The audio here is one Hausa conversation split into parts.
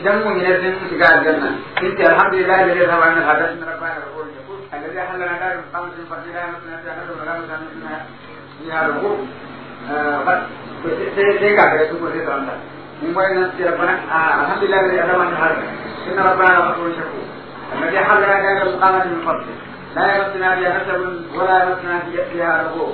idan mun yi sun shiga aljanna in ta alhamdulillah da zai zama wannan hadar na rabbana da kowane shakur alladhi halana darin qamsin fadila ya mutuna ta hadu da ramu sanu ina ya rubu sai sai ka ga su ko sai zama mun wai nan sai rabbana alhamdulillah da zai zama wannan hadar inna rabbana da kowane shakur alladhi halana darin qamsin fadila لا يمسنا فيها نسب ولا يمسنا فيها رغوب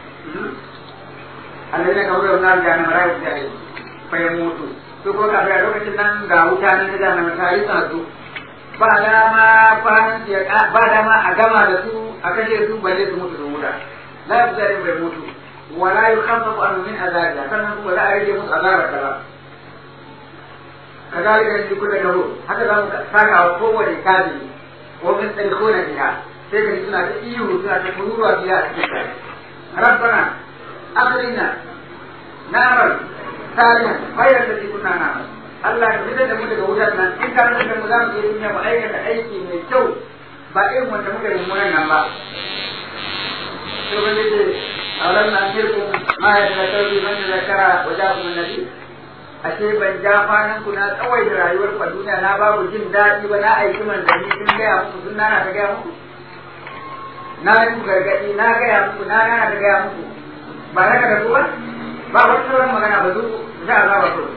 الذين كفروا النار جهنم لا يفتحون فيموتوا su ko kafin a lokacin nan ga wuta ne ta jahannama ta yi tsatsu ba dama kwanan ba dama a gama da su a kashe su balle su mutu da wuta la ya fita bai mutu wala yi kamfa ku annu min azabiya sannan kuma za a rage musu azabar da ba kazalika yanzu kuka gabo haka za mu saka wa kowane kafiri wa min tsarikona biha sai ka suna ta ihu suna ta kururuwa biya a cikin kai rabbana akhrina narar tarihan bayar da kuna na Allah ka fitar da mu daga wutar nan in ka fitar da mu za mu je duniya mu aikata aiki mai kyau ba irin wanda muka yi mummunan nan ba to ban ce aulan na shirku ma ya da sauri man da zakara wa ja kuma nabi ashe ban ja kwanan ku na tsawai da rayuwar ku a duniya na babu jin daɗi ba na aiki manzanni sun gaya muku sun nana ta gaya muku na yi muku gargaɗi na gaya muku na nana ta gaya muku ba haka da ku ba ba wata sauran magana ba duk za a zaba ku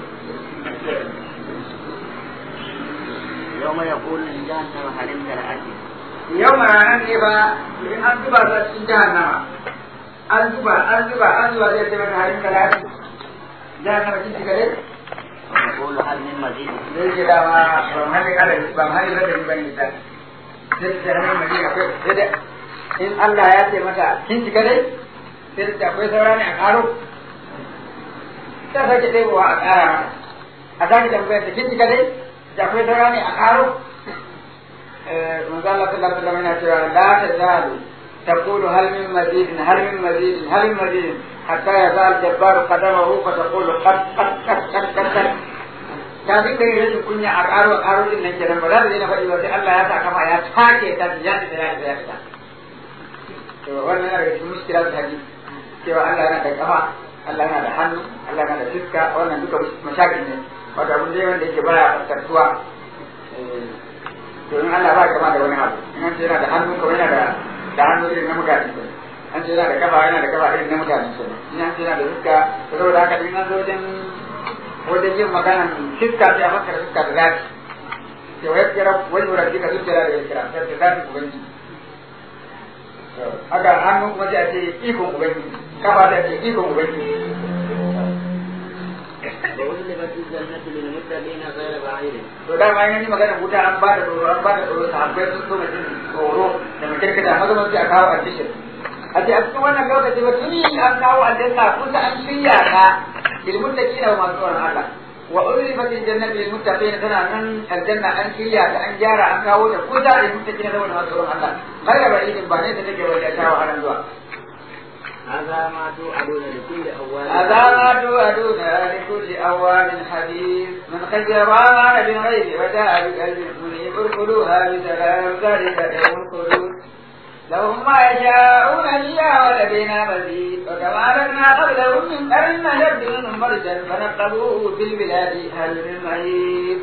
يوم يقول لجهنم هل امتلأت yau ma ranar ne ba in an zuba su a cikin jahannama an zuba an zuba an zuba zai ce mata harin talati jahannama kin shiga dai ويقول هل من مزيد zai ce dama ban hali kada ban hali kada ni bane ita sai ta hannun madina akwai sai da in Allah ya ce mata kin shiga dai sai ta akwai saura ne a karo ta sake ɗebowa a ƙara mata a sake tambayar ta kin shiga dai da akwai saura ne a karo manzo Allah sallallahu alaihi wasallam yana cewa la tazalu تقول هل من مزيد هل من مزيد هل من مزيد حتى يزال الجبار قدمه فتقول قد قد قد قد قد قد ta fi kai rashin kunya a ƙaro ƙaro din nan kenan ba za ta daina faɗi ba sai Allah ya sa kafa ya take ta ya ta ya ta ya ta to wannan yana daga cikin muskila ta hadisi cewa Allah yana da kafa Allah yana da hannu Allah yana da fiska wannan duka mashakin ne wato abin dai wanda yake baya fuskantuwa domin Allah ba kama da wani abu in an ce yana da hannu kuma yana da da hannu irin na mutane ne an ce yana da kafa yana da kafa irin na mutane ne in an ce yana da fuska saboda haka in an zo wajen wajen yin maganan fiska sai a maka da fiska da zafi ke wayar kira wani wurin kika zuciya da ya kira sai ta zafi ubangiji haka hannu kuma sai a ce ikon ubangiji kafa da ce ikon ubangiji وأزلفت الجنة للمتقين غير بعيد to da ma yanyi magana wuta an ba da tsoro an ba da tsoro sahabbai sun so mutum tsoro da makirkita maza mace a kawo addishin a ce a cikin wannan lokaci ba tuni an kawo aljanna kusa an shirya ta للمتقين وما سوى الله وأذلفت الجنة للمتقين تنا من الجنة أن شيا أن جارا أن كاوتا كوتا للمتقين وما سوى الله غير بعيد بانيت تجي وجاء على الدعاء هذا ما توعدون لكل أول هذا ما توعدون لكل أوان حديث من خشي الرحمن بالغيب وجاء بقلب منيب ادخلوها بسلام ذلك يوم الخلود لهم ما يشاءون فيها ولدينا مزيد وكما لنا قبلهم من قرن نشد منهم مرجا فنقبوه في البلاد هل من مهيب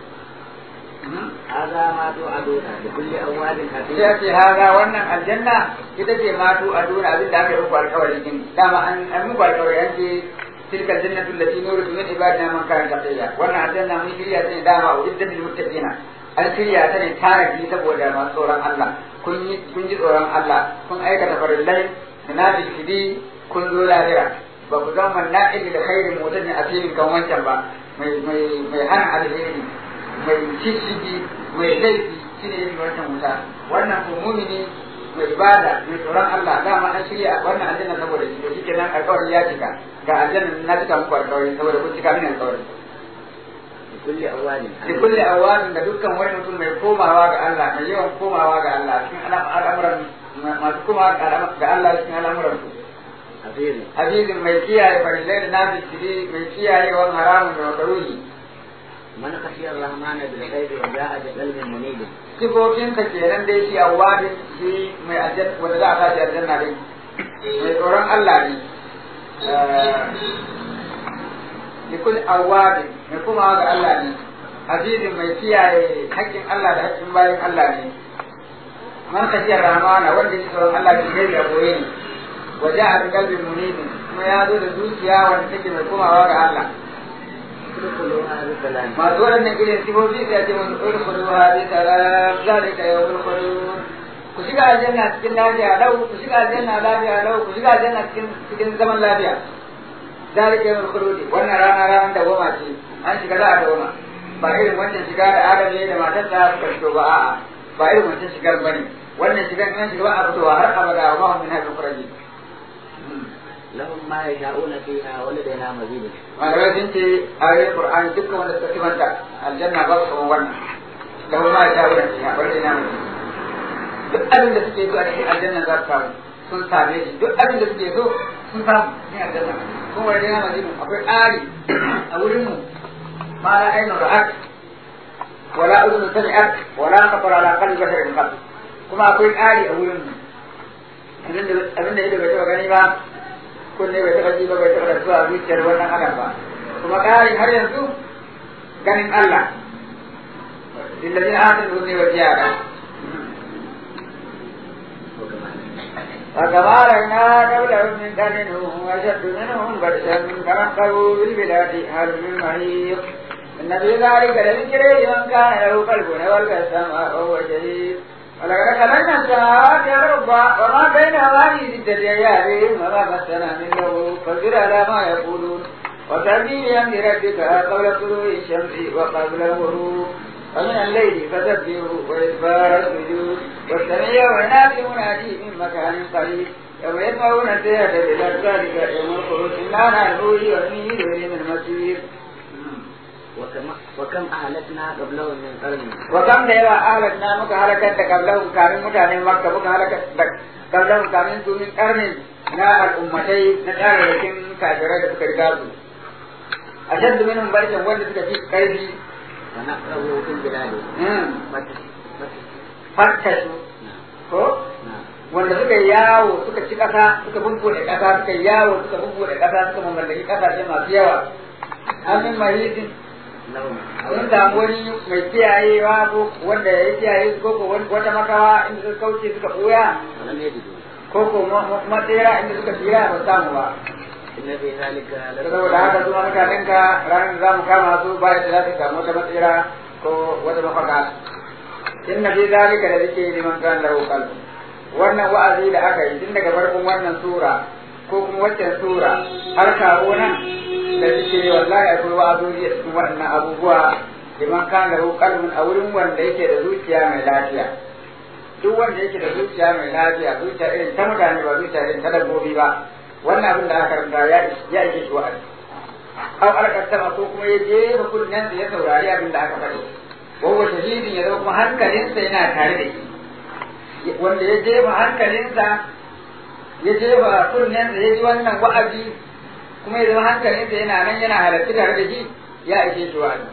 هذا ما توعدون لكل أواب حفيظ sai ce haga wannan aljanna ita ce ma tu aduna abin da aka yi muku alkawari din dama an an muku alkawari an ce tilka aljannatu allati nuridu min ibadina man kana taqiya wannan aljanna mun shirya ta ne dama uddat lil muttaqina an shirya ta ne tanadi saboda masu tsoron Allah kun yi kun ji tsoron Allah kun aikata farillai na bishidi kun zo lahira ba ku zama na'ili da khairin mutane a filin kan wancan ba mai mai mai hana alheri mai shishigi mai laifi shi ne yin wancan wuta wannan ko mumini mai ibada mai tsoron Allah dama an shirya wannan aljanna saboda shi da shike nan alƙawari ya cika ga aljanna na cika muku alƙawari saboda kun cika mini alƙawari لكل أواب da kulle awalin da dukkan wani mutum mai komawa ga Allah mai yawan komawa ga Allah cikin al'amuran masu komawa ga Allah cikin al'amuran su حفيظ azizin mai kiyaye farillai da nafi shiri mai kiyaye wani haramun da makaruhi من خشي الرحمن بالغيب وجاء بقلب منيب sifofinsa kenan dai shi awadin shi mai aljanna wanda za a tashi aljanna dai mai tsoron Allah ne likul awadin mai komawa ga Allah ne azizin mai kiyaye haƙƙin Allah da haƙƙin bayan Allah ne man khashiyar rahmana wanda ya tsoron Allah bil gaibi a boye ne waje a qalbin munibin kuma ya zo da zuciya wanda take mai komawa ga Allah masu waɗannan irin sifofi sai a ce musu urkulu hadi salam zalika yawmul khulud ku shiga aljanna cikin lafiya lau ku shiga aljanna lafiya lau ku shiga aljanna cikin cikin zaman lafiya zalika yawmul khulud wannan rana ranar da goma ce an shiga za a dawoma ba irin wancan shiga da adam ne da matarsa suka shigo ba a'a ba irin wancan shigar bane wannan shigar an shiga ba a fitowa har abada wa ma hum min hadin quraji لهم ما يشاءون فيها ولدينا مزيد malamai sun ce ayoyin qur'ani dukkan wanda suka kimanta aljanna ba su wannan lahu ma ya wuce fiha wanda ina mutu duk abin da suke so a cikin aljanna za su samu sun same shi duk abin da suke so sun samu cikin aljanna kuma wanda ina mutu akwai ƙari a wurin mu ma la ainu ra'at wala udhun sami'at wala khatar ala qalbi basharin qat kuma akwai ƙari a wurin mu abin da ido bai taɓa gani ba kunne bai taɓa ji ba bai taɓa rasuwa a zuciyar wannan adam ba kuma ƙarin har yanzu ganin Allah lillazin amanu ne wa ziyara وكما رأينا قبلهم من قرنهم أشد منهم بأسا فنقبوا بالبلاد هل من محيط إن في ذلك لذكر لمن كان له قلب والقى السماء وهو شهيد ولقد خلقنا السماوات والأرض وما بينهما في ستة أيام وما مسنا من لغوب فاصبر على ما يقولون وسبح بأمر ربك قبل طلوع الشمس وقبل الغروب ومن الليل فسبحه وإدبار السجود واستمع يوم ينادي منادي من مكان قريب يوم يسمعون السيئة بالأبصار يوم الخروج إنا نحن والنيل من المسير وكم, وكم أهلكنا قبلهم من قرن وكم da yawa ahlakna muka halakar da kablahum kamin mutanen makka muka halakar da kablahum kamin su min karnin na al'ummatai na tsararrakin kafirai da suka riga su ashaddu minhum barkan wanda suka fi karfi ونقره في البلاد fattasu ko wanda suka yi yawo suka ci ƙasa suka bunkuɗe ƙasa suka yi yawo suka bunkuɗe ƙasa suka mamallaki ƙasashe masu yawa amin mahisin لهم sun samu wani mai kiyayewa ko wanda ya kiyaye su ko ko wata makawa inda suka kauce suka ɓuya ولم يجدوا ko ko matsera inda suka tsira ba samu ba إن في ذلك saboda haka su mutanen ka ranar da za mu kama su ba da za su samu wata matsera ko wata mafaka inna fi zalika da zike liman kan lahu qalb wannan wa'azi da aka yi tun daga farkon wannan sura ko kuma waccan sura har kawo nan da suke wallahi akwai wa'azoji a cikin waɗannan abubuwa liman kan lahu qalbun a wurin wanda yake da zuciya mai lafiya duk wanda yake da zuciya mai lafiya zuciya irin ta mutane ba zuciya irin ta dabbobi ba wannan abin da aka karanta ya ya ishe shi wa'azi aw alqasama ko kuma ya je ba kunnen da ya saurari abin da aka faɗi wa shahidin ya zama kuma hankalinsa yana tare da shi wanda ya jefa hankalinsa ya jefa kunnensa ya ji wannan wa'azi kuma ya zama hankalinsa yana nan yana halarci tare da shi ya ishe shi wa'azi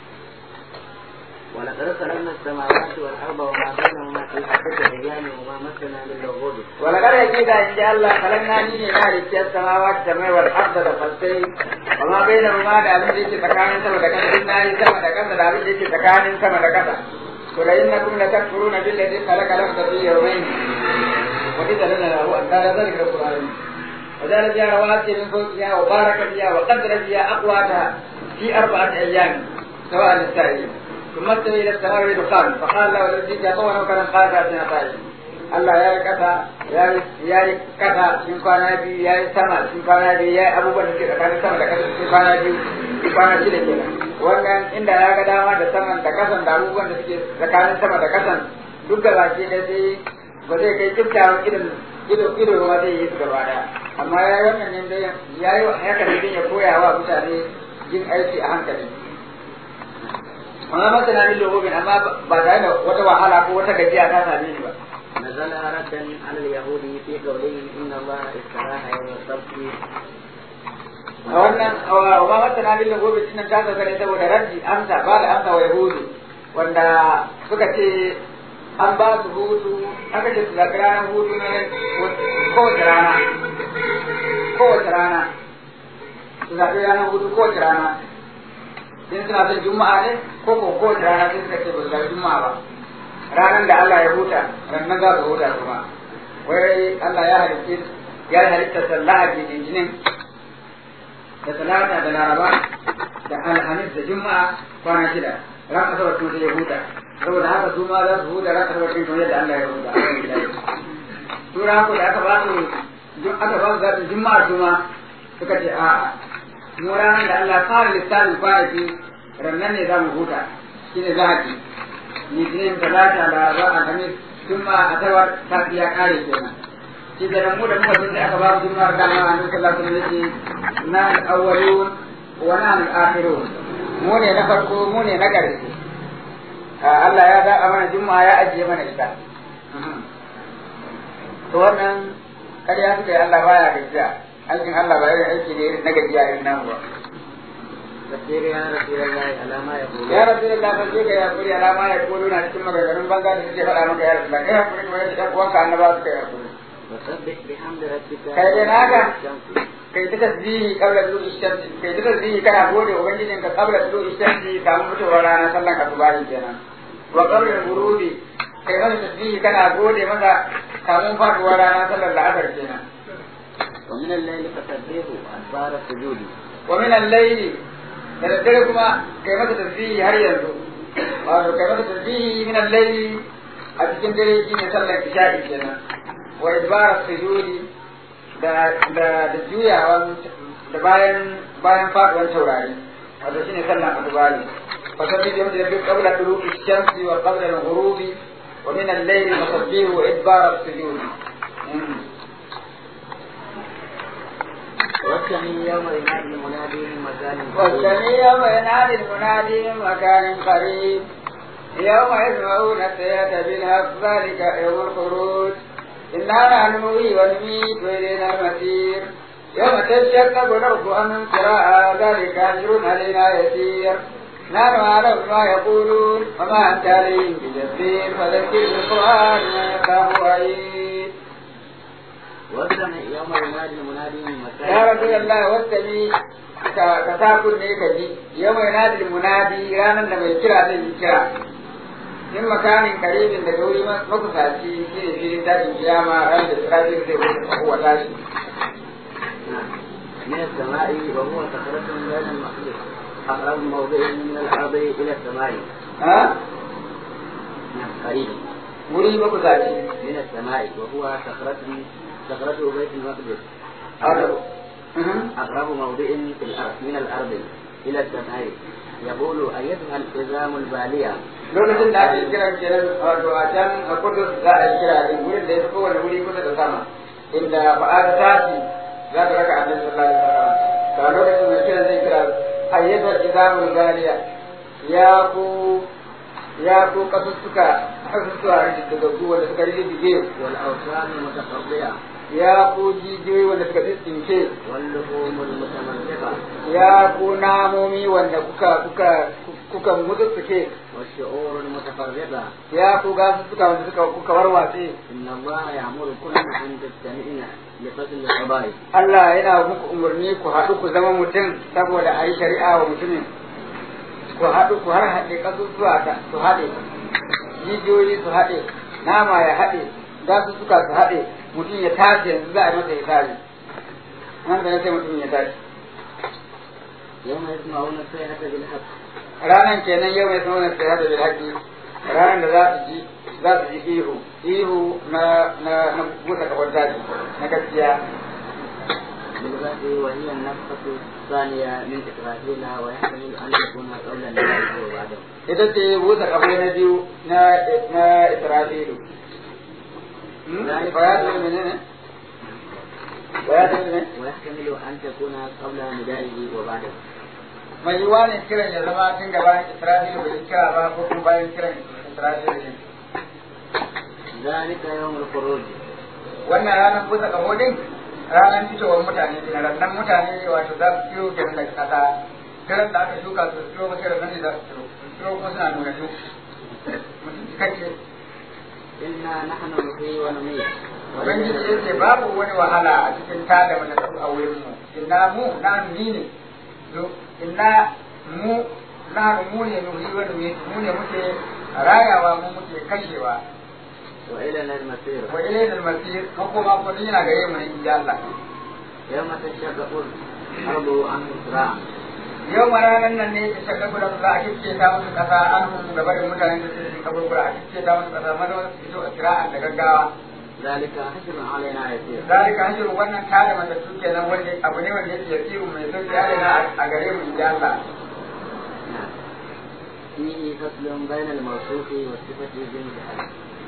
ولقد خلقنا السماوات والأرض وما بينهما في ستة أيام وما مسنا من لغوب ولقد أكيد إن شاء الله خلقنا نيني نار السماوات السماء والأرض دفلتين وما بينهما da abin da yake tsakanin sama da kasa in nayi sama da kasa da abin da yake tsakanin sama da kasa to da innakum la takfuruna billazi khalaqa lakum fi yawmayn wa idza lana lahu an dara dhalika alquran وجعل فيها رواسي من فوقها وبارك فيها وقدر فيها أقواتها في أربعة أيام سواء للسائلين ثم استوى إلى السماء بدخان فقال له الذي يقوم وكان قال أتنا طائف Allah ya yi kasa ya yi kasa cikin kwana biyu ya yi sama cikin kwana biyu ya yi abubuwan da ke tsakanin sama da kasa cikin kwana biyu cikin kwana shida kenan wannan inda ya ga dama da saman da kasan da abubuwan da suke tsakanin sama da kasan duk da baki ne sai ba zai kai kiftawan irin ido ido ba zai yi su gaba daya amma ya yi wannan ne dai ya yi haka ne ya koya wa mutane yin aiki a hankali amma masana min lobobin amma ba tare da wata wahala ko wata gajiya ta same ni ba نزل ردا على اليهود في قوله إن الله استراح يوم السبت a wannan wa ma masana min lobobin din ta saka ne saboda raddi amsa ba da amsa wa yahudu wanda suka ce an ba su hutu aka ce su zaɓi ranar hutu ne kowace rana kowace rana su zaɓi ranar hutu kowace rana in suna son juma'a ne ko ko ko rana sai suka ce ba su ga juma'a ba ranar da Allah ya huta ranar za su huta kuma wai Allah ya halitta ya halitta sallah a litinin da talata da laraba da alhamis da juma'a kwana shida ran asabar kuma sai ya huta saboda haka su ma za su huta ran asabar din kamar yadda Allah ya huta a kan gida tura haka da aka ba su aka ba su zaɓin juma'a su ma suka ce a'a mu ranar da Allah fara lissafin kwanaki rannan ne za mu huta shine lahadi litinin talata laraba alhamis juma'a asabar sati ya kare kenan shi da mu da muka sun aka ba mu juma'a da ma annabi sallallahu alaihi wasallam yace na al-awwalun wa na al-akhirun mu ne na farko mu ne na ƙarshe Allah ya zaɓa mana juma'a ya ajiye mana ita to wannan ƙarya suka yi Allah baya gajiya aikin Allah ba irin aiki ne irin na gajiya irin nan ba فسير يا رسول الله على ما يقول ya rasu da lafa ce ka yakuri alama ya kolo na cikin maganganun banza da suke faɗa maka ya rasu da kai hakuri kuma yadda ɗan uwanka annaba suka yi hakuri وسبح بحمد ربك Kai dai naka? الشمس kai ta tasbihi qabla tulu ishamsi kai ta tasbihi kana gode ubangijin ka qabla tulu ishamsi kamun fitowar rana sallan ka tubahi kenan wa qabla ghurubi kai masa tasbihi kana gode masa kamun faduwar rana sallar la'asar kenan ومن الليل فسبحه أدبار السجود wa min al-layli da daddare kuma kai masa tasbihi har yanzu wato kai masa tasbihi min al-layli a cikin dare shine sallar isha'i kenan wa idbar sujudi da da da juyawan da bayan bayan faduwar taurari wato shine sallar adubari fa sabbi bi hamdi rabbika qabla tulu'i shamsi wa qabla al-ghurubi wa min al-layli fasabbihu wa idbar sujudi والثاني يوم ينادي المنادي من مكان بعيد. والثاني يوم ينادي المنادي من مكان قريب يوم يسمعون السيئة بالحق ذلك يوم الخروج إنا نحن نحيي ونميت وإلينا المسير يوم تشقق الأرض عن قراءة ذلك أجر علينا يسير نحن أعلم ما يقولون وما أنت عليهم بجبير فذكر بالقرآن من يخاف وعيد والثاني يوم ينادي المنادي من مكان ya rasu Allah wattani ka ka sa kunne ka ji yau mai nadi munadi ranar da mai kira zai yi kira in makanin karibin daga wuri makusaci shi ne filin tashin kiyama ran da sirajin zai wuce kowa tashi نعم. من السماء وهو صخرة بين المخلوق أقرب موضع من الأرض إلى السماء ha نعم قريب wuri makusaci من السماء وهو صخرة صخرة بيت المقدس wato mhm. أقرب موضع في الأرض من الأرض إلى السماء يقول أيتها العظام البالية lokacin da ake kiran kenan wato a can a kudus za a yi kira din wurin da ya fi kowane wuri kusa da sama inda ba'a ta tashi za ta raka annabi sallallahu alaihi wasallam ga lokacin da kiran zai kira ayyatu izamul galiya ya ku ya ku kasussuka kasussuka daga ku wanda suka rijige والأوثان المتقطعة ya ku jijiyoyi wanda suka tsintsince واللحوم المتمزقة ya ku namomi wanda kuka kuka kuka mutsutsuke والشعور المتفرقة ya ku gasussuka wanda suka kuka warwatse إن الله يأمر كل أن تجتمعن لفصل القضايا Allah yana muku umarni ku haɗu ku zama mutum saboda a yi shari'a wa mutumin ku haɗu ku har haɗe ƙasusuwa ta su haɗe jijiyoyi su haɗe nama ya haɗe gasussuka su haɗe mutum ya tashi yanzu za a yi masa hisabi nan da na sai mutum ya tashi يوم يسمعون الصيحة بالحق ranan kenan yau mai sanar da hada bil haƙi ranan da za su ji za su ji ihu ihu na na na buɗe kafar daji na gaskiya بالغد وهي النفخة الثانية من إسرائيل ويحتمل أن تكون قبل النهاية وبعده ita ce buɗe kafar na biyu na na Isra'ilu bayanin menene bayanin ne ويحتمل أن تكون قبل ندائه وبعده mai yiwa ne kiran ya zama tun gabanin Isra'ilu bai kira ba ko kuma bayan kiran Isra'ilu ne ذلك يوم الخروج wannan ranar buɗe kafo din ranar fitowar mutane ne rannan mutane wato za su ciwo kenan daga ƙasa kiran da aka shuka su ciwo ba kiran nan ne za su ciwo ciwo kuma suna nuna su mutum cikakke إنا نحن نحيي ونميت ubangiji ya ce babu wani wahala a cikin tada matattu a wurin mu inna mu na ni ne Zo, inna mu na mu ne nuhi wa nuhi mu ne muke rayawa mu muke kashewa وإلينا المسير wa ilayna al-masir makoma kuma duk yana gare mu ne insha Allah يوم تشقق الأرض عنه سراعا yau ma ranar nan ne ta kabura za a kicce ta musu kasa an hun gaba da mutanen da suke kaburbura a kicce ta musu kasa mana wasu fito a kira'an da gaggawa ذلك حسب علينا يسير zalika hajjin wannan tada matattu kenan wanda abu ne wanda yake yasiru mai sauki alina a gare mu insha Allah نعم. فيه فصل بين الموصوف والصفة بالجهل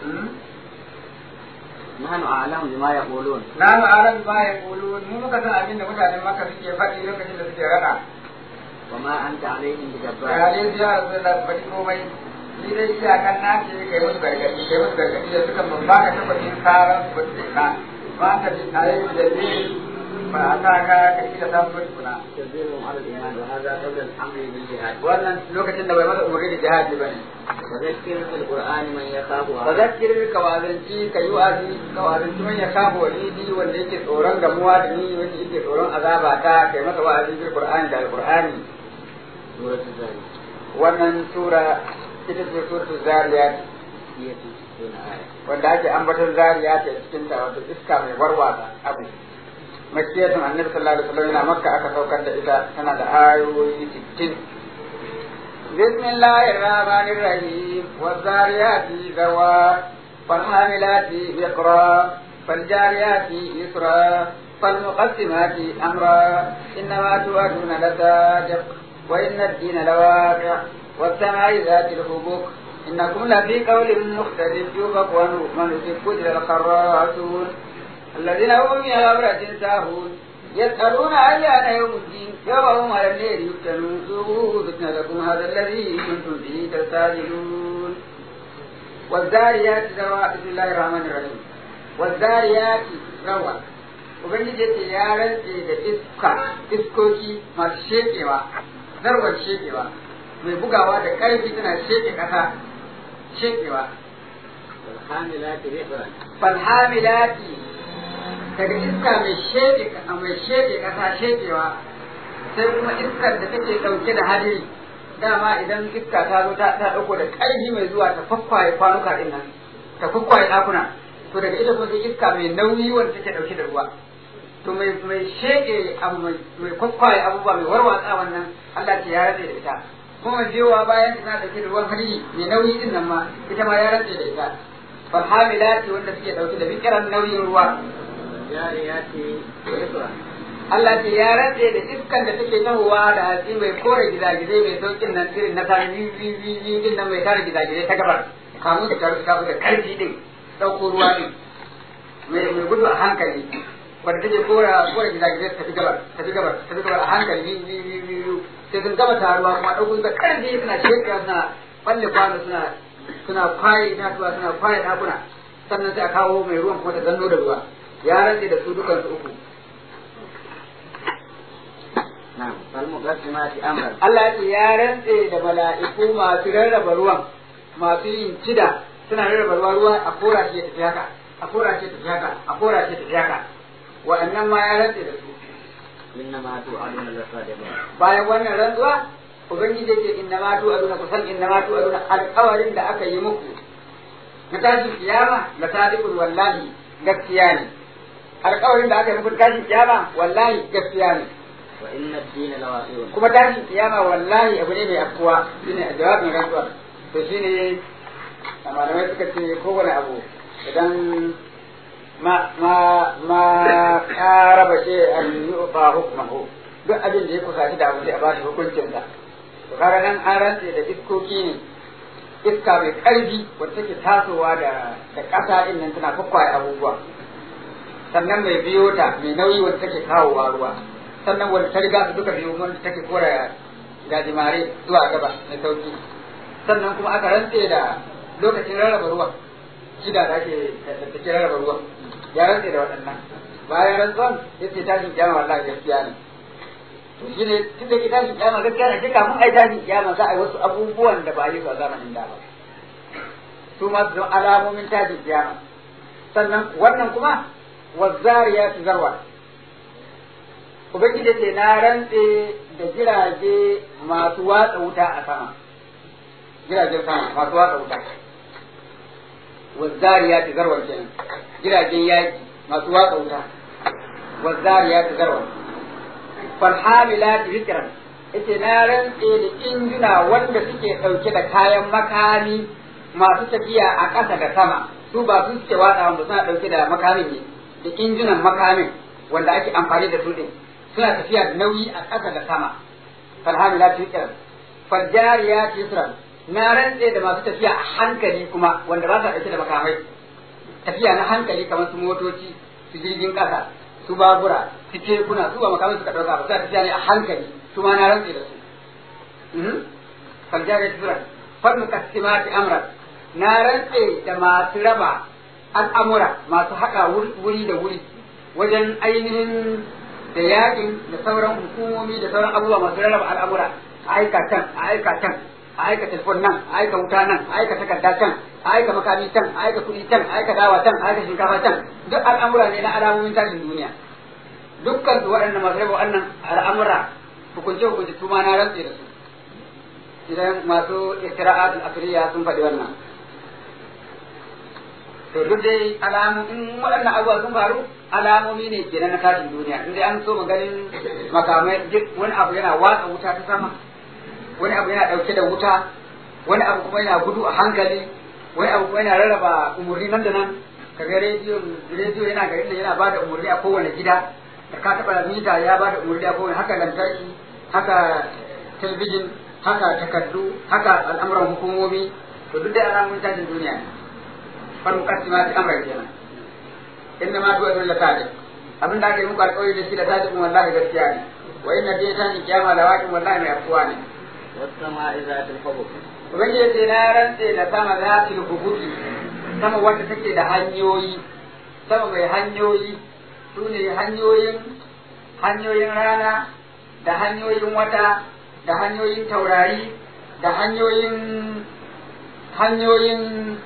نحن أعلم بما يقولون na mu alam ba ya kulu mu muka san abin da mutanen maka suke faɗi lokacin da suke rada وما أنت عليهم بجبار bayanai su ya rasu da faɗi komai ni dai iyakan na ce kai musu gargaɗi kai musu gargaɗi da suka babba ka tabbacin karan su ba su na ba ka ji tare da zai ba a sa ka ka ci da samun wani kuna تنزيلهم على الإيمان وهذا قبل الأمر بالجهاد wannan lokacin da bai masa umarni da jihadi ba ne وذكر في القرآن من يخاف ba za ki ka wazanci ka yi wa'azi ka wazanci man ya kafa walidi wanda yake tsoron gamuwa da ni wanda yake tsoron azaba ta kai masa wa'azi bil qur'ani da alqur'ani سورة الزاريات wannan sura ita ce suratul zariyat هي في ستون آية wanda ake ambaton zariya ta cikin ta wato iska mai warwatsa abu makiyatun annabi sallallahu alaihi wasallam yana makka aka saukar da ita tana da ayoyi 60 bismillahir rahmanir rahim wazariyati zawa falhamilati biqra faljariyati yusra فالمقسمات أمرا إنما توعدون لصادق وإن الدين لواقع والسماء ذات الحبك إنكم لفي قول مختلف يوفق ونسك كتل الخراسون الذين هم من غفرة ساهون يسألون أيان يوم الدين يوم هم على الليل يفتنون ذوقوا فتنتكم هذا الذي كنتم به تستعجلون والذاريات ذروا بسم الله الرحمن الرحيم والذاريات ذروا Ubangiji ce ya rantse da iska iskoki masu shekewa zarwar shekewa mai bugawa da ƙarfi tana sheke ƙasa shekewa والحاملات رقرا falhamilati daga iska mai sheke mai sheke ƙasa shekewa sai kuma iskar da take ɗauke da hadiri dama idan iska ta zo ta ta ɗauko da ƙarfi mai zuwa ta fakkwaye kwanuka ɗin nan ta fakkwaye ɗakuna to daga ita kuma sai iska mai nauyi wanda take ɗauke da ruwa to mai mai sheke abu mai mai kwakwaye abubuwa mai warwatsa wannan Allah ce ya rantse da ita kuma jewa bayan tana dauke da ruwan hadiri mai nauyi din nan ma ita ma ya rantse da ita falhamilati wanda suke dauke da bikiran nauyin ruwa والجاريات يسرا Allah ce ya rantse da iskan da take tahowa da hatsi mai kore gizagizai mai saukin nan irin na tare biyu din nan mai tare gizagizai ta gabar kamun da taru ta da karfi din dauko ruwa din mai mai gudu a hankali wanda take kora kora gizagizai ta fi gabar ta fi gabar ta fi gabar a hankali biyu biyu biyu biyu sai sun gama taruwa kuma dauko da karfi suna shekara suna balle kwano suna suna kwaye itatuwa suna kwaye dakuna sannan sai a kawo mai ruwan kuma ta zanno da ruwa ya rantse da su dukansu uku نعم فالمقسمات أمرا Allah ce ya rantse da mala'iku masu rarraba ruwan masu yin cida suna rarraba ruwa ruwa a kora shi ya tafi haka a kora shi ya tafi haka a kora shi ya tafi haka wa'annan ma ya rantse da su إنما توعدون لصادقون bayan wannan rantsuwa ubangiji yake inna ma tu aduna kusan inna ma tu aduna alƙawarin da aka yi muku na tashin kiyama la sadiqul wallahi gaskiya ne alƙawarin da aka yi muku na tashin kiyama wallahi gaskiya ne وإن الدين لواقع kuma tashin kiyama wallahi abu ne mai afkuwa shine jawabin rantsuwa to shine malamai suka ce kowane abu idan ma ma ma qaraba shi an yuqa hukmuhu duk abin da ya kusaci da abu sai a ba shi hukuncin sa to kaga nan an rantse da iskoki ne iska mai karfi wacce take tasowa da da ƙasa din nan tana kwakwaye abubuwa sannan mai biyo ta mai nauyi wacce take kawowa ruwa sannan wanda ta riga su duka biyu wanda take kora gajimare zuwa gaba mai sauki sannan kuma aka rantse da lokacin rarraba ruwan shida da ake da take rarraba ruwan ya rantse da waɗannan bayan rantsuwan ya ce tashin kyama wallahi gaskiya ne to shi ne tun da ke tashin kyama gaskiya ne sai kafin a yi tashin kyama za a yi wasu abubuwan da ba a yi su a zamanin da ba su ma su don alamomin tashin kyama sannan wannan kuma wazzariyatu zarwa ubangiji ce na rantse da jirage masu watsa wuta a sama jiragen sama masu watsa wuta wazzariya ta zarwar kenan jiragen yaki masu watsa wuta wazzariya ta zarwar falhamila ta zikiran ita na rantse da injina wanda suke ɗauke da kayan makami masu tafiya a ƙasa da sama su ba su suke watsa ba suna ɗauke da makamin ne da injinan makamin wanda ake amfani da su ɗin suna tafiya da nauyi a ƙasa da sama falhamila ta zikiran faljariya ta yusran na rantse da masu tafiya a hankali kuma wanda ba sa ɗauke da makamai tafiya na hankali kamar su motoci su jirgin ƙasa su babura su kekuna su ba makamai suka ɗauka ba suna tafiya ne a hankali su ma na rantse da su faljari tura fannu kasimati amra na rantse da masu raba al'amura masu haɗa wuri da wuri wajen ainihin da yakin da sauran hukumomi da sauran abubuwa masu rarraba al'amura a aika can a aika can a aika telefon nan a aika wuta nan a aika takarda can a aika makami can a aika kuɗi can a aika dawa can a aika shinkafa can duk al'amura ne na alamomin tashin duniya dukkan su waɗannan masu raba wannan al'amura hukunce hukunce su ma na rantse da su idan masu istira'atul asriya sun faɗi wannan to duk dai alamu in waɗannan abubuwa sun faru alamomi ne kenan na tashin duniya in dai an so ganin makamai wani abu yana watsa wuta ta sama wani abu yana ɗauke da wuta wani abu kuma yana gudu a hankali wani abu kuma yana rarraba umarni nan da nan kaga rediyo rediyo yana garin da yana bada umarni a kowane gida da ka taɓa mita ya bada umarni a kowane haka lantarki haka talbijin haka takardu haka al'amuran hukumomi to duk dai alamun tashin duniya ne fal muqaddimati amran kenan inna ma tuwa bil sadiq abin da aka yi muku alƙawari da shi da sadiqun wallahi gaskiya ne wa inna dai tashin kiyama da waƙin wallahi mai afuwa ne والسماء ذات الحبك ubangiji ce na rantse da sama za ta hukuki sama wanda take da hanyoyi sama mai hanyoyi su ne hanyoyin hanyoyin rana da hanyoyin wata da hanyoyin taurari da hanyoyin hanyoyin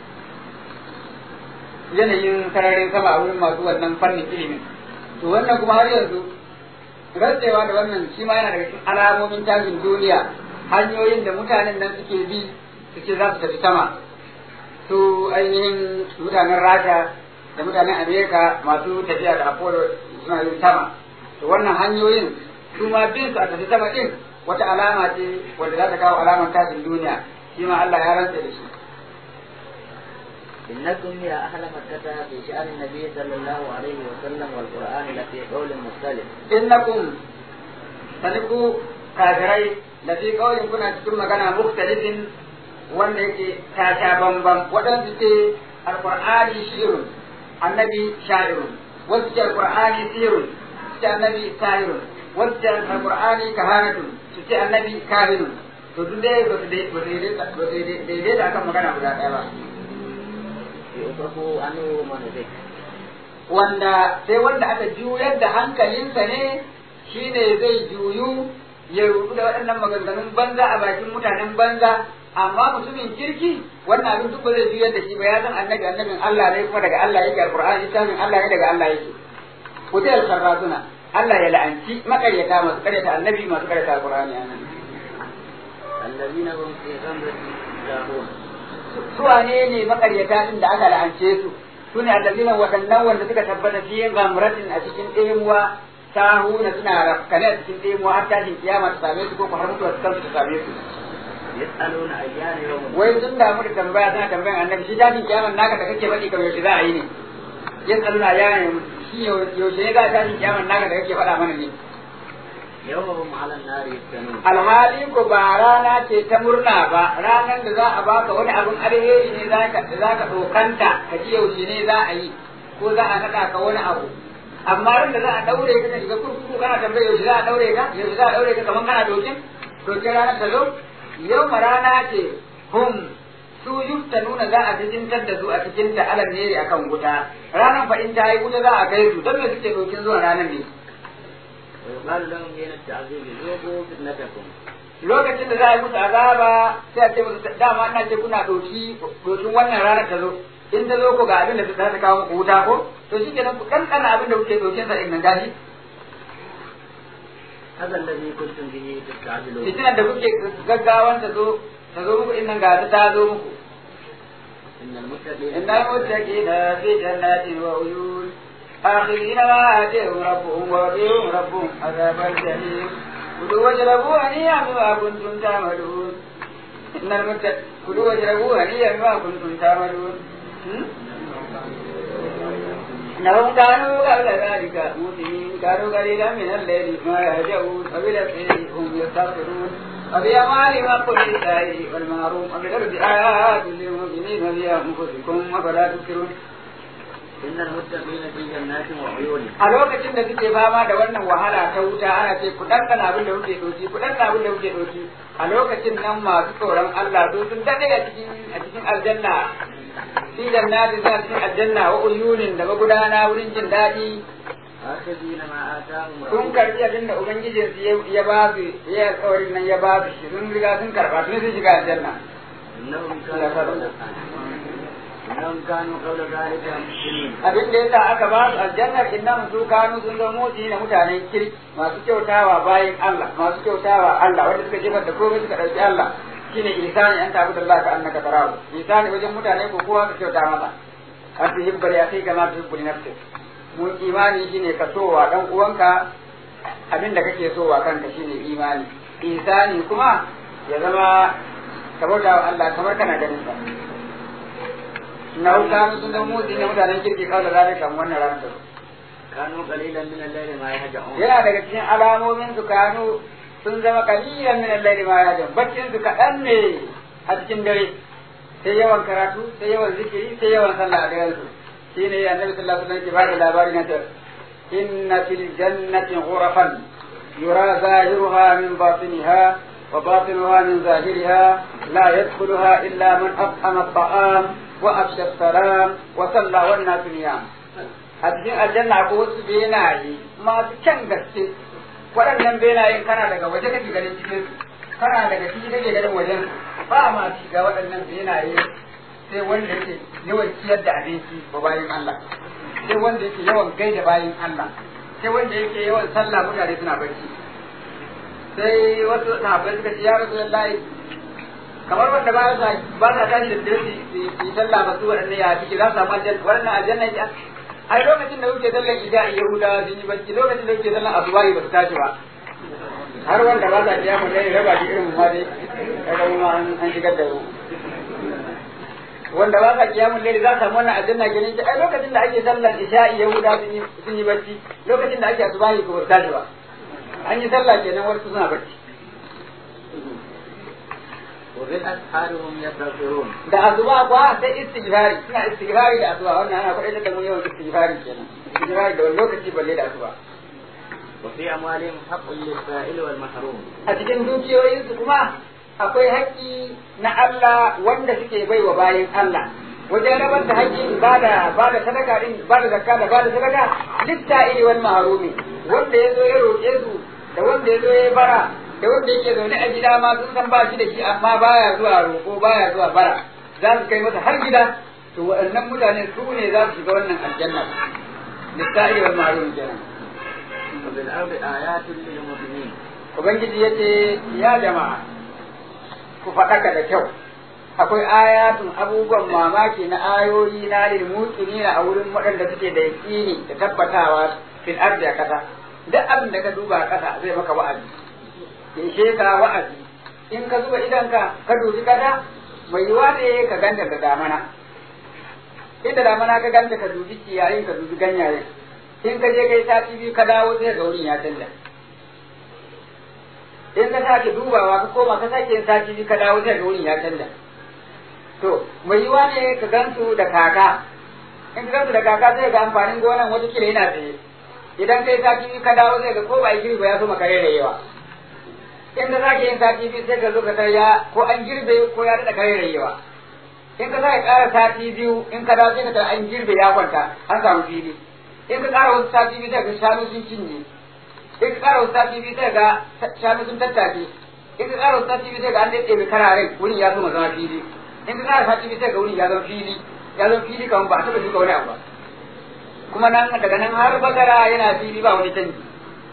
yanayin sararin sama a wurin masu wannan fannin ilimin to wannan kuma har yanzu rantsewa da wannan shi ma yana daga cikin alamomin tashin duniya hanyoyin da mutanen nan suke bi su ce za su tafi sama su ainihin mutanen rasha da mutanen amerika masu tafiya da apollo suna yin sama to wannan hanyoyin su ma bin su a tafi sama din wata alama ce wanda za ta kawo alamar tashin duniya shi ma Allah ya rantsa da shi إنكم يا أهل مكة في شأن النبي صلى الله عليه وسلم والقرآن لفي قول مختلف innakum saniku kafirai da fi kawai kuna cikin magana mukhtalifin wanda yake ta sha bambam waɗansu ce alqur'ani shi'run annabi sha'irun wasu ce alqur'ani sirrun su ce annabi sahirun wasu ce alqur'ani kahanatun su ce annabi kahinun to duk dai ba su daidaita akan magana guda ɗaya ba يؤفك عنه منهج wanda sai wanda aka juyar da hankalinsa ne shine zai juyu ya rubu da waɗannan maganganun banza a bakin mutanen banza amma mutumin kirki wannan abin duk ba zai juyar da shi ba ya san annabi annabin Allah ne kuma daga Allah yake alqur'ani littafin Allah ne daga Allah yake kutai al-kharrazuna Allah ya la'anci makaryata masu karyata annabi masu karyata alqur'ani anan الذين هم في غمرة ساهون su wane ne makaryata din da aka la'ance su su ne allazina waɗannan wanda suka tabbata fi gamratin a cikin ɗemuwa sahuna suna rafkane a cikin ɗemuwa har tashin kiyama ta same su ko har mutuwa ta kansu ta same su يسألون أيان يوم wai sun damu da tambaya suna tambayan annabi shi tashin kiyaman naka da kake faɗi kamar yaushe za a yi ne yasaluna ya ne shi yaushe ne za a tashin kiyaman naka da kake faɗa mana ne يوم هم على النار يفتنون alhali ko ba rana ce ta murna ba ranar da za a baka wani abin alheri ne za ka za ka dokanta ka ji yaushe ne za a yi ko za a naɗa ka wani abu amma ran da za a daure ka ka shiga kurkuku kana tambaye yaushe za a daure ka yaushe za a daure ka kamar kana dokin to ke ranar ta zo yau ma rana ce hum su yufta nuna za a jijintar da su a cikin ta alal ne akan wuta ranar fa in ta yi wuta za a kai su don me suke dokin zuwa ranar ne ويقال لهم حين التعذيب ذوقوا فتنتكم lokacin da za a yi musu azaba sai a ce musu dama ina ce kuna doki dokin wannan ranar ta zo in ta zo ko ga abin da za ta kawo muku wuta ko to shi kenan ku ɗanɗana abin da kuke dokin sa in nan gashi هذا الذي كنتم به تستعجلون fitinar da kuke gaggawan ta zo ta zo muku innan ga ta zo muku إن المتقين إن المتقين في جنات وعيون آخرين ما آتيهم ربهم ووقيهم ربهم عذاب الجحيم كلوا واشربوا هنيئا بما كنتم تعملون إن المتقين كلوا واشربوا هنيئا بما كنتم تعملون هم؟ إنهم كانوا قبل ذلك موسمين كانوا قليلا من الليل ما يهجعون وبالأسئلة هم يستغفرون وفي أموالهم حق للسائل والمحروم وفي الأرض آيات للمؤمنين وفي أنفسكم أفلا تبصرون إن المتقين في جنات وعيون a lokacin da suke fama da wannan wahala ta wuta ana ce ku ɗanɗana abin da kuke ɗauki ku ɗanɗana abin da kuke ɗauki a lokacin nan masu tsoron Allah su sun daɗe a cikin a cikin aljanna fi jannatin suna cikin aljanna wa uyunin da magudana wurin jin daɗi آخذين ما آتاهم sun ربهم karɓi abin da ubangijinsu ya- ya ba su ya alƙawarin nan ya ba su shi sun riga sun karɓa tun sun shiga aljanna إنهم كانوا قبل إنهم كانوا قبل ذلك مسلمين abin da yasa aka ba su aljannar innahum su kanu sun zama motsi na mutanen kirki masu kyautawa bayan Allah masu kyautawa Allah wanda suka jefar da komai suka ɗauki Allah shine ihsani an tabu da Allah ka annaka tarahu ihsani wajen mutane ko kowa ka kyauta masa an fi hibbal ya kai kama tuhibbu li nafsik mun imani shine ka sowa dan uwanka abin da kake sowa kanka shine imani ihsani kuma ya zama ka bauta wa Allah kamar kana ganin sa na kanu sun zama motsi na mutanen kirki kawai zalika wannan ranar da كانوا قليلا من الليل ما يهجعون yana daga cikin alamomin su kanu sun zama kalilan min al-layli ma yajun baccin su kaɗan ne a cikin dare sai yawan karatu sai yawan zikiri sai yawan sallah a daren su shine annabi sallallahu alaihi wasallam ke bada labarin na ta inna fil jannati ghurafan yura zahiruha min batiniha wa batinuha min zahiriha la yadkhuluha illa man at'ama at-ta'am wa afsha as-salam wa salla wan nasu niyam a cikin aljanna ko wasu benaye masu kyan gaske waɗannan benayen kana daga waje kake ganin cikin su kana daga ciki kake ganin wajen su ba ma shiga waɗannan benaye sai wanda yake yawan ciyar da abinci ba bayan Allah sai wanda yake yawan gaida bayan Allah sai wanda yake yawan sallah mutane suna barci sai wasu sahabbai suka ce ya rasulullahi kamar wanda ba sa ba sa tashi da dare su yi sallah ba su waɗannan ya ciki za su samu aljanna waɗannan aljanna ya ai lokacin da kuke sallar isha'i yahudawa sun yi bacci lokacin da kuke sallar asubahi ba su tashi ba har wanda ba sa biya mu dai raba shi irin mu ma dai kaga mu ma an an shigar da mu wanda ba sa kiyamun laili za su samu wannan aljanna kenan ai lokacin da ake sallar isha'i yahudawa sun yi sun yi bacci lokacin da ake asubahi ko ba su tashi ba an yi sallah kenan wasu suna bacci وبالأسحار هم يستغفرون da asuba kuwa sai istighfari suna istighfari da asuba wannan ana kwaɗai da mu yawan istighfari kenan istighfari da wani lokaci balle da asuba وفي أموالهم حق للسائل والمحروم a cikin dukiyoyinsu kuma akwai haƙƙi na Allah wanda suke bai wa bayan Allah wajen rabar da haƙƙin ba da ba da sadaka din ba da zakka da ba da sadaka litta'ili wal mahrumi wanda ya zo ya roƙe su da wanda ya zo ya bara da wanda yake zaune a gida ma sun san ba shi da shi amma baya zuwa roƙo baya zuwa bara za su kai masa har gida to waɗannan mutane su ne za su shiga wannan aljanna litta'ili wal mahrumi kenan وفي الأرض آيات للمؤمنين Ubangiji ya ce, Ya jama'a, ku faɗaka da kyau, akwai ayatun abubuwan mamaki na ayoyi na lil muqinina a wurin waɗanda suke da yaƙini da tabbatawa fil ardi a ƙasa. Duk abin da ka duba a ƙasa zai maka wa'azi. Ya ishe ka wa'azi. In ka zuba idanka ka dubi kada, mai yiwa ne ka ganta da damana. Inda damana ka ganta ka dubi ciyayin ka dubi ganyayen. In ka je kai sati biyu ka dawo sai ga wurin ya canja. in ka sake dubawa ka koma ka sake yin sati biyu ka dawo sai ga wurin ya canja to mai yiwa ne ka gansu da kaka in ka gansu da kaka sai ga amfanin gonan wata kila yana tsaye idan kai sati biyu ka dawo sai ga ko ba girbe ya so maka yawa in ka sake yin sati biyu sai ka zo ka tar ya ko an girbe ko ya daɗa kare yawa in ka sake ƙara sati biyu in ka dawo sai ka tar an girbe ya kwanta an samu fili in ka ƙara wasu sati biyu sai ka shanu sun cinye in ka ƙara wasu sati biyu sai ga shanu sun tattake in ka ƙara wasu sati biyu sai ga an daɗe mai kararen wurin ya zama zama fili in ka ƙara sati biyu sai ga wurin ya zama fili ya zama fili kamar ba a taɓa shuka wani abu ba kuma nan daga nan har bakara yana fili ba wani canji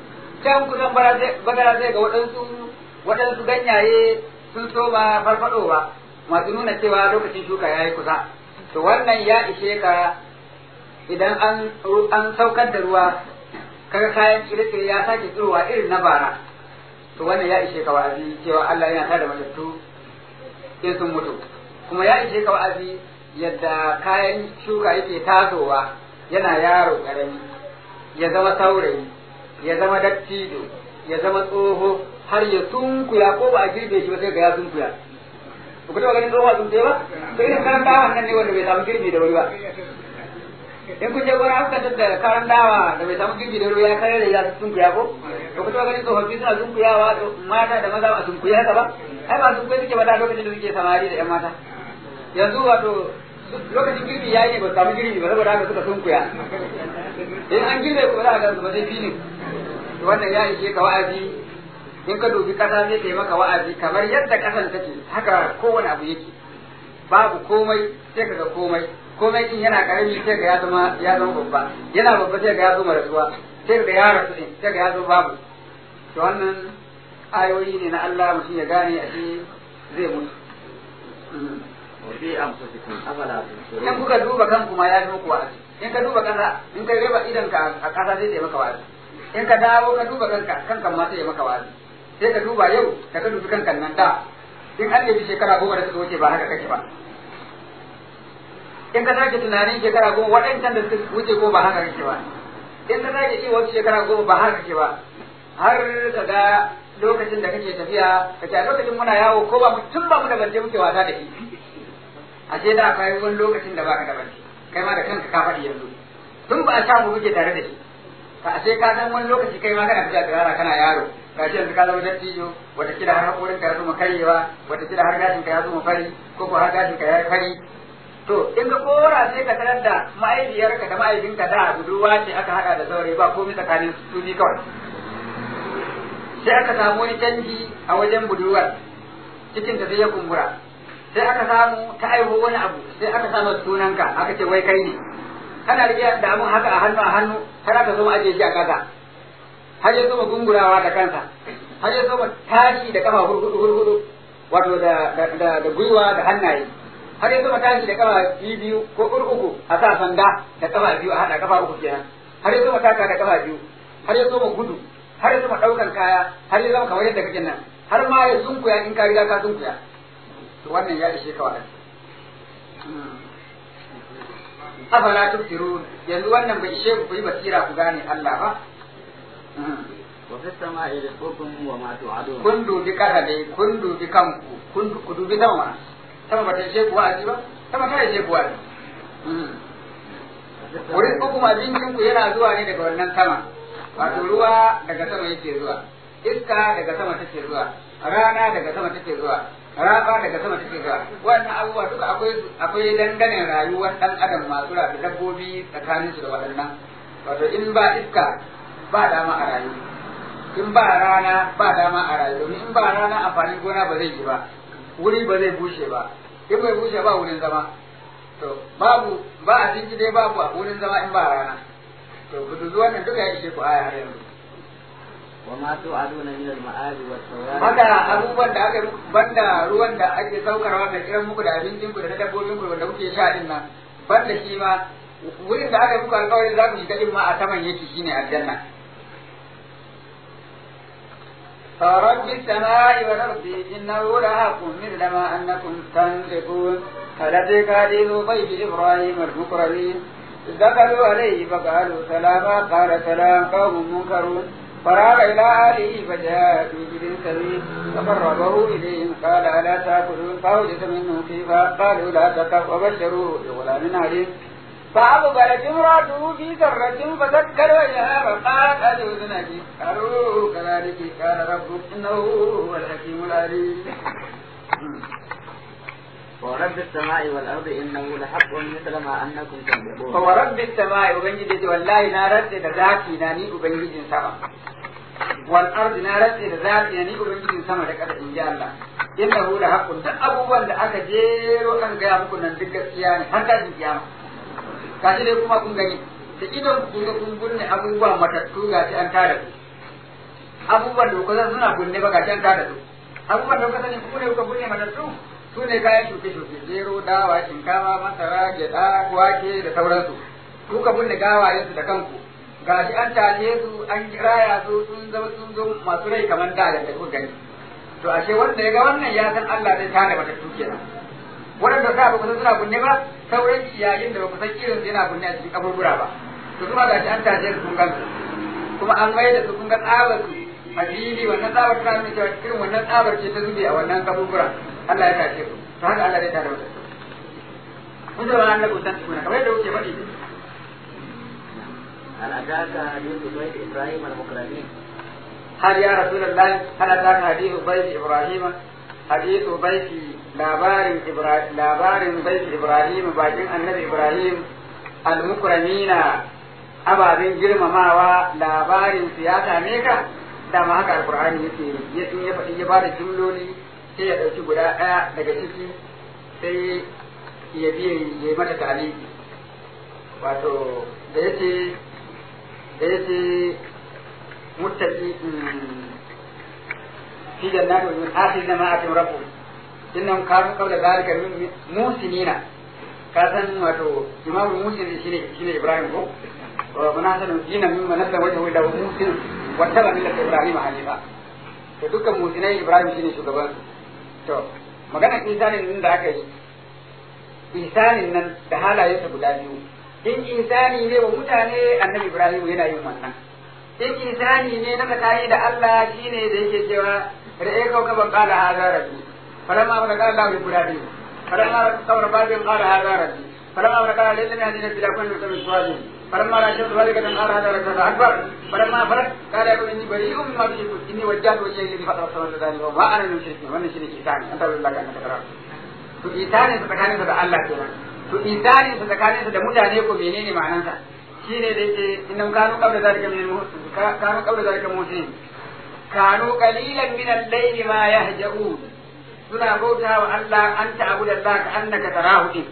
can kusan bagara sai ga waɗansu waɗansu ganyaye sun soma farfadowa masu nuna cewa lokacin shuka ya yi kusa to wannan ya ishe ka idan an an saukar da ruwa kaga kayan tsire-tsire ya sake tsirowa irin na bara to wannan ya ishe ka wa'azi cewa Allah yana tada matattu in sun mutu kuma ya ishe ka wa'azi yadda kayan shuka yake tasowa yana yaro ƙarami ya zama saurayi ya zama dattijo ya zama tsoho har ya sunkuya ko ba a girbe shi ba sai ga ya sunkuya ba ku taɓa ganin tsoho a sunkuya ba to irin karan dawa nan ne wanda bai samu girbi da wuri ba in kun je gona aka da karan dawa da bai samu girbi da wuri ya kare da ya sunkuya ko to ku taɓa ganin tsofaffi suna sunkuyawa mata da maza a sunkuya haka ba ai ba sunkuya suke ba da lokacin da suke samari da 'yan mata yanzu wato lokacin girbi ya yi ne ba samu girbi ba saboda haka suka sunkuya in an girbe ko za a ga ba sai filin wannan ya ishe ka wa'azi in ka dubi kasa zai ta maka wa'azi kamar yadda kasan take haka kowane abu yake babu komai sai ka ga komai komai din yana karami sai ga ya zama ya zama babba yana babba sai ga ya zama rasuwa sai ga ya rasu din sai ga ya zama babu to wannan ayoyi ne na Allah mutum ya gane a shi zai mutu وفي أنفسكم أفلا in تبصرون kuka duba kanku ma ya fi muku wa'azi in ka duba kanka in ka raba idan ka a kasa zai yi maka wa'azi in ka dawo ka duba kanka kanka ma sai ya maka wa'azi sai ka duba yau da ka dubi kankan nan da in an yabi shekara goma da suka wuce ba haka kake ba in ka sake tunanin shekara goma waɗancan da suka wuce ko ba haka kake ba in ka sake ci wasu shekara goma ba haka kake ba har ka ga lokacin da kake tafiya ka ce a lokacin muna yawo ko ba mu tun ba mu da bance muke wasa da shi ashe da akwai wani lokacin da baka da bance kai ma da kanka ka faɗi yanzu tun ba a samu muke tare da shi ka ashe ka san wani lokaci kai ma kana tafiya tsirara kana yaro ga shi yanzu ka zama dattijo wata kila har hakorin ka ya zuma karyewa wata kila har gashin ka ya zuma fari ko ko har gashin ka ya yi fari to in ka kora sai ka tarar da ma'aikiyarka da ma'aikinka da budurwa ce aka haɗa da saurayi ba komai tsakanin su biyu kawai sai aka samu wani canji a wajen budurwar cikin ta sai ya kumbura sai aka samu ta aiho wani abu sai aka samu sunanka aka ce wai kai ne kana rike da abun haka a hannu a hannu har aka zo mu ajiye shi a ƙasa har ya zo gungurawa da kansa har ya zo tashi da kafa hurhudu hurhudu wato da da da, da gwiwa da hannaye har ya zo tashi da kafa biyu biyu ko uku a sa sanda da kafa biyu a hada kafa uku kenan har ya zo taka da kafa biyu har ya zo gudu har ya zo ɗaukan kaya har ya zama kamar yadda kake nan har ma ya sunkuya in ka riga ka sunkuya to wannan ya ishe ka wa'azi afala tubsirun yanzu wannan bai ishe ku ku yi basira ku gane Allah ba وفي السماء رزقكم وما توعدون kun dubi kasa dai kun dubi kanku kun ku dubi sama mana sama ba ta ishe ku wa'azi ba sama ta ishe ku wa'azi wurin uku abincin ku yana zuwa ne daga wannan sama wato ruwa daga sama yake zuwa iska daga sama take zuwa rana daga sama take zuwa raba daga sama take zuwa wannan abubuwa duka akwai akwai dangane rayuwar dan adam masu rafi dabbobi tsakanin su da waɗannan wato in ba iska ba dama a rayu in ba rana ba dama a rayu domin in ba rana amfanin gona ba zai yi ba wuri ba zai bushe ba in bai bushe ba wurin zama to babu ba abinci dai babu a wurin zama in ba rana to ku dubi wannan duka ya ishe ku aya har yanzu وما توعدون من المآل والثواب haka abubuwan da aka banda ruwan da ake saukarwa mai kiran muku da abincin ku da na dabbobin ku wanda kuke sha din nan banda shi ma wurin da aka muku alƙawarin za ku shiga din ma a saman yake shine aljanna فرب السماء والأرض إنه لحق مثل ما أنكم تنطقون فلديك حديث ضيف إبراهيم المكرمين إذ دخلوا عليه فقالوا سلاما قال سلام قوم منكرون فراغ إلى أهله فجاء في جبل سبيل فقربه إليهم قال ألا تأكلون فأوجس منه خيفا قالوا لا تخف وبشروه بغلام عليم فأقبلت امرأته في سرة فسكر وجهها فقالت أجوز نجي قالوا كذلك قال ربك إنه هو الحكيم العليم ورب السماء والأرض إنه لحق مثل ما أنكم تنطقون فورب السماء وبنجد والله نارت ذاتي ناني وبنجد سما والأرض نارت ذاتي ناني وبنجد سما لك إن جاء الله إنه لحق duk abubuwan da aka jero kan gaya muku nan duk gaskiya ne har tashin kiyama gashi dai kuma kun gani da idon ku ga kun gunne abubuwa matattu gashi an tara su abubuwan da kuka suna bunne ba gashin ta da su abubuwan da kuka sani ku ne kuka bunne matattu su ne kayan shuke-shuke gero dawa shinkafa masara gyada wake da sauransu kuka bunne gawayensu da kanku gashi an tashe su an kiraya su sun zama sun zo masu rai kamar da da kuka gani to ashe wanda ya ga wannan ya san Allah zai tada matattu kenan waɗanda sa ba ku san suna bunne ba sauran yayin da ba ku san irin su yana bunne a cikin kaburbura ba to kuma gashi an tashe su kun gansu kuma an mai da su kun ga tsabar su a fili wannan tsabar ta nuna cewa irin wannan tsabar ce ta zube a wannan kaburbura Allah ya tashe su to haka Allah zai tada matattu kun zama an lagu san tukuna kamar yadda kuke faɗi هل أتاك حديث بيت إبراهيم المكرمين هل يا رسول الله هل أتاك حديث بيت إبراهيم حديث بيت labarin Ibrahim labarin bait Ibrahim bakin annabi Ibrahim al-mukramina ababen girmamawa labarin siyasa ne ka dama haka alqur'ani yake ya in ya faɗi ya bada jumloli sai ya ɗauki guda ɗaya daga ciki sai ya biye ya mata taliki wato da yace da yace muttaqi fi jannati min akhir ma atim rabbuhum innahum kanu qabla dhalika min musinina ka san wato imamu musin shine shine ibrahim ko wa munasanu dina min manasa wajhu ila musin wa taba millata ibrahim hanifa to dukkan musinai ibrahim shine shugaban to magana insanin nan da aka yi insanin nan da halayensa guda biyu in insani ne wa mutane annabi ibrahim yana yin wannan in insani ne na tsakani da Allah shine da yake cewa ra'e kau ban qala hadha rabbi falamma man qala lahu ibadi falamma kawra ba'din qala hadha rabbi falamma man qala lillahi hadina bila kulli min swali falamma la shadu zalika dan qala hadha rabbi akbar falamma farat qala ya inni bari'un mimma tushrikun inni wajjahtu wajhiya lillazi fatara samawati wal ardi wa ma ana min mushrikin wannan shine isani anta billahi annaka tara to isani tsakanin da Allah kenan to isani tsakanin da mutane ko menene ma'anarsa shine da yake innam kanu qabla zalika min al-muhsin kanu qabla zalika muhsin kanu qalilan min al-layli ma yahja'un suna bauta wa Allah an ta'budu Allah ka annaka tarahu din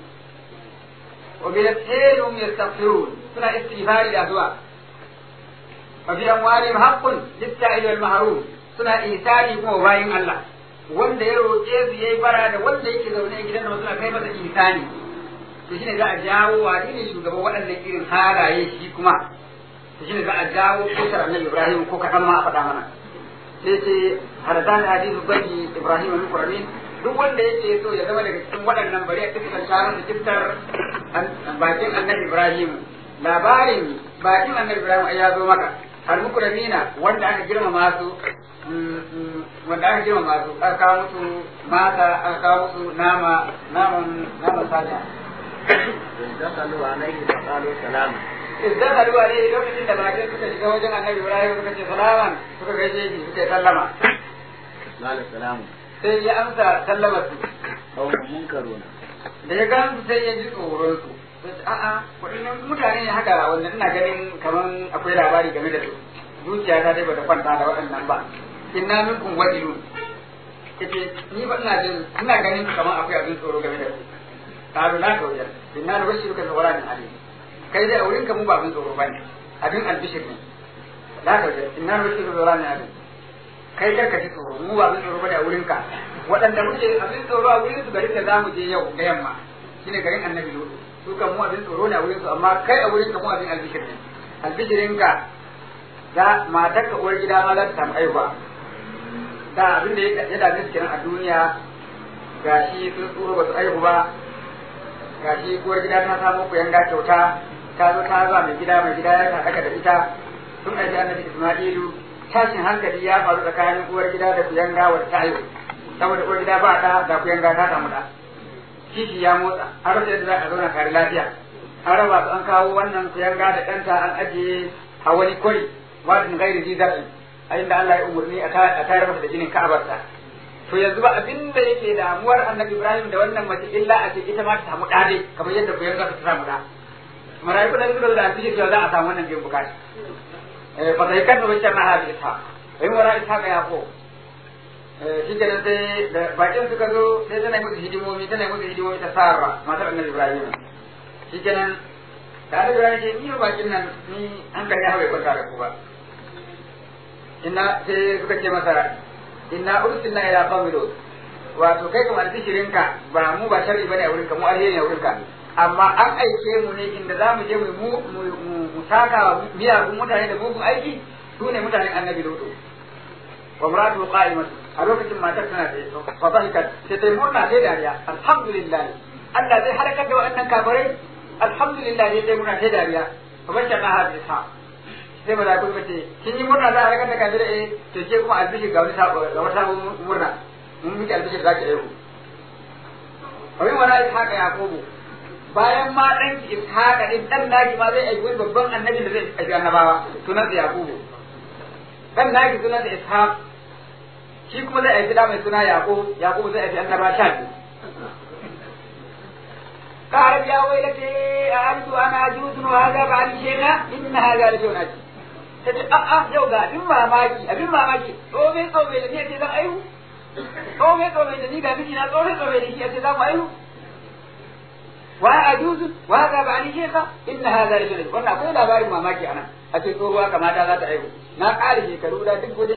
wa bil hum yastaghfirun suna istighfari da zuwa wa fi amwalihim haqqun lit-ta'il wal mahrum suna isani kuma bayin Allah wanda ya roƙe su yayi bara da wanda yake zaune a gidan da suna kai masa isani to shine za a jawo wani ne shugaban waɗannan irin halaye shi kuma to shine za a jawo kusur annabi Ibrahim ko kaɗan ma a faɗa mana sai ce hadadan hadithu bani Ibrahim min Qur'anin duk wanda yake so ya zama daga cikin waɗannan bari a cikin taron da kiftar bakin annabi Ibrahim labarin bakin annabi Ibrahim ai ya zo maka har mukramina wanda aka girmama su wanda aka girmama su aka kawo musu mata aka kawo musu nama naman naman sata دخلوا عليه فقالوا سلاما izdakalu alaihi lokacin da bakin suka shiga wajen annabi Ibrahim suka ce salaman suka gaishe shi suka sallama قال سلام sai ya amsa sallamar su قوم منكرون da ya gan sai ya ji tsoron su sai a'a waɗannan mutane ne haka wanda ina ganin kaman akwai labari game da su zuciya ta dai bata kwanta da waɗannan ba inna minkum wajilun kace ni ba ina jin ina ganin kaman akwai abin tsoro game da su qalu la tawjal inna nubashiruka bi ghulamin alim kai dai a wurin ka mu ba abin tsoro bane abin albishir ne la tawjal inna nubashiruka bi ghulamin alim kai kar ka ji tsoro mu ba abin tsoro bane a wurin ka waɗanda muke abin tsoro a wurin su garin da zamu je yau da yamma shine garin annabi lutu su kan mu abin tsoro ne a wurin su amma kai a wurin ka mu abin albishir ne albishirin ka za matar ka uwar gida ma za ta samu aiwa da abin da ya dame su kenan a duniya gashi sun tsoro ba su aihu ba gashi uwar gida ta samu ku yanga kyauta ta zo ta za mai gida mai gida ya haɗaka da ita sun aiki annabi Isma'ilu tashin hankali ya faru tsakanin uwar gida da kuyanga wadda ta haihu saboda uwar gida ba ɗa da kuyanga ta samu ɗa kishi ya motsa an rasa yadda za a zauna tare lafiya an raba su an kawo wannan kuyanga da ɗanta an ajiye a wani kwari wadin gairi zizar'in a inda Allah ya umarni a tayar masa da jinin ka'abarsa to yanzu ba abin da yake damuwar annabi Ibrahim da wannan mace illa a ce ita ma ta samu ɗa dai kamar yadda kuyanga ta samu ɗa mala'iku da suka zo da alfijir cewa za a samu wannan biyan bukata fataikan da wancan na haɗe ta bai wara ita ga yako shi kenan sai da bakin suka zo sai tana musu hidimomi tana musu hidimomi ta sarra matar annabi ibrahim shi kenan da annabi ibrahim ce ni bakin nan ni hankali ya bai kwanta da ku ba inna sai suka ce masa inna ursilna ila qawmi lut wato kai kamar bishirinka ba mu ba sharri bane a wurinka mu alheri ne a wurinka amma an aike mu ne inda za mu je mu mu saka miyagun mutane da mugun aiki su ne mutanen annabi lutu wa muratu qa'imat a lokacin matar tana da fa dhahikat sai ta murna sai dariya alhamdulillah Allah zai halakar da wannan kafirai alhamdulillah sai ta murna sai dariya fa bashana hadis ha sai ba da kuma ce kin yi murna za a halakar da kafirai eh to ke kuma albishi ga wani sabo ga wata murna mun miki albishi za ki aihu Abin wani haka Yakubu bayan ma ɗan ki ishaqa din dan naki ma zai aiki wani babban annabi da zai aiki annabawa sunan sa yaqubu dan naki sunan sa ishaq shi kuma zai aiki da mai suna yaqub yaqub zai aiki annaba sha biyu قال يا ويلتي أعرض أنا أجوز وهذا بعد شيخا إن هذا لشيء عجيب tace a'a yau ga abin mamaki abin mamaki tsome tsome da ni ce zan aihu tsome tsome da ni ga miji na tsome tsome da shi ce zan aihu وأجوز وهذا بعد شيخة إن هذا لشيء wannan akwai labarin mamaki anan a ce tsohuwa kamata za ta aihu na ƙara shekaru da duk